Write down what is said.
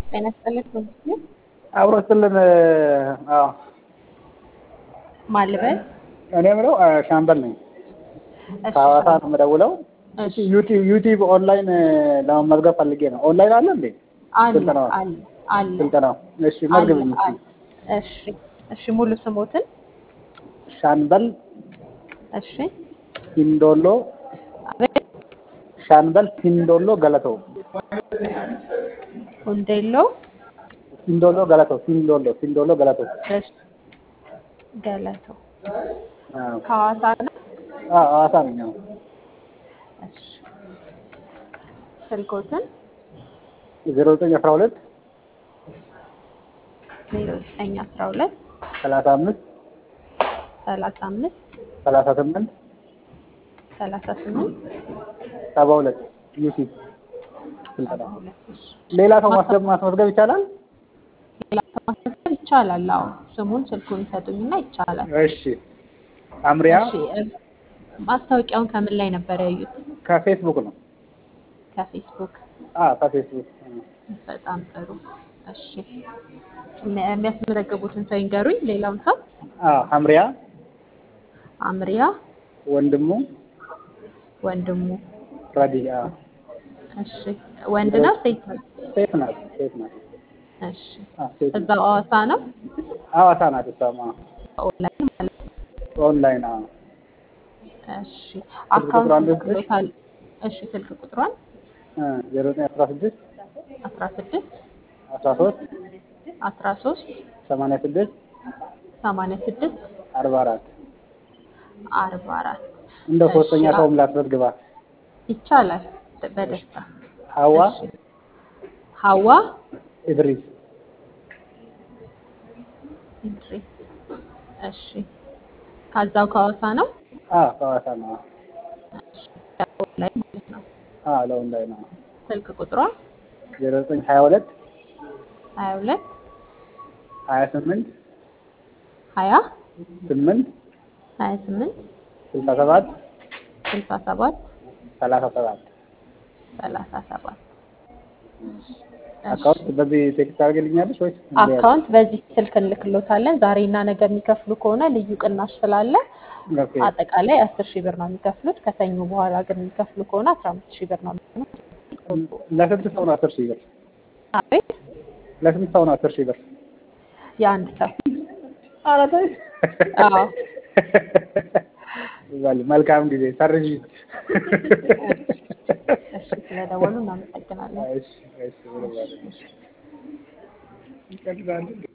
ጤና ይስጥልኝ ትምህርት አብሮ ስልን አዎ ማልበል እኔ የምለው ሻምበል ነኝ። እሺ ከሐዋሳ ነው የምደውለው። እሺ ዩቲዩብ ዩቲዩብ ኦንላይን ለመመዝገብ ፈልጌ ነው። ኦንላይን አለ እንዴ አለ ስልጠናው? አለ አለ ስልጠናው? እሺ አለ መዝግብኝ እስኪ። አለ። እሺ እሺ ሙሉ ስሞትን ሻምበል እሺ ሲንዶሎ አቤት ሻምበል ሲንዶሎ ገለተው ሁንዴሎ ሲንዶሎ ገለተው ሲንዶሎ ሲንዶሎ ገለተው እሺ ገለተው አዎ ከሐዋሳ ነው አዎ ሐዋሳ ነኝ። አዎ እሺ ስልኮትን ዜሮ ዘጠኝ አስራ ሁለት ዜሮ ዘጠኝ አስራ ሁለት ሰላሳ አምስት ሰላሳ አምስት ሰላሳ ስምንት ሰላሳ ስምንት ሰባ ሁለት ዩቲዩብ ስልጠና ሁለት እሺ ሌላ ሰው ማስገብ ማስመዝገብ ይቻላል? ሌላ ሰው ማስመዝገብ ይቻላል። አዎ ስሙን ስልኩን ይሰጡኝና ይቻላል። እሺ አምሪያ እሺ እ ማስታወቂያውን ከምን ላይ ነበር ያዩት? ከፌስቡክ ነው። ከፌስቡክ። አዎ ከፌስቡክ በጣም ጥሩ። እሺ እሚ- የሚያስመዘግቡትን ሰው ይንገሩኝ። ሌላውን ሰው አዎ አምሪያ አምሪያ ወንድሙ ወንድሙ። ረዲ አዎ እሺ ወንድ ነው ሴት ነው? ሴት ናት ሴት ናት። እሺ አዎ ሴት ናት። እዛው ሐዋሳ ነው? ሐዋሳ ናት እሷማ ኦንላይን ማለት ነው። ኦንላይን አዎ እሺ ቁጥሯን አካውንት ልስጥሽ? ልክሎታል። እሺ ስልክ ቁጥሯን ዜሮ ዘጠኝ አስራ ስድስት አስራ ስድስት አስራ ሶስት አስራ ሶስት ሰማንያ ስድስት ሰማንያ ስድስት አርባ አራት አርባ አራት እንደ ሶስተኛ እሺ፣ ሰውም ላስመዝግባ ይቻላል በደስታ ሀዋ እሺ ሀዋ ኢድሪስ ኢድሪስ እሺ ከዛው ከሐዋሳ ነው አዎ ከሐዋሳ ነው እሺ ኦንላይን ማለት ነው አዎ ለኦንላይን ነው ስልክ ቁጥሯ ዜሮ ዘጠኝ ሀያ ሁለት ሀያ ሁለት ሀያ ስምንት ሀያ ስምንት ሀያ ስምንት ስልሳ ሰባት ስልሳ ሰባት ሰላሳ ሰባት ሰላሳ ሰባት አካውንት በዚህ ቴክስት ታደርግልኛለሽ ወይስ አካውንት በዚህ ስልክ እንልክሎታለን። ዛሬና ነገ የሚከፍሉ ከሆነ ልዩ ቅናሽ ስላለ ኦኬ አጠቃላይ አስር ሺህ ብር ነው የሚከፍሉት። ከሰኞ በኋላ ግን የሚከፍሉ ከሆነ አስራ አምስት ሺህ ብር ነው የሚሆኑት። ለስንት ሰው ነው አስር ሺህ ብር? አቤት ለስንት ሰው ነው አስር ሺህ ብር? የአንድ ሰው ኧረ ተይ። አዎ። በል መልካም ጊዜ ሰርዥ። እሺ ስለደወሉ እናመሰግናለን። እሺ እሺ ብሎ ማለት ነው። ይቀጥላል።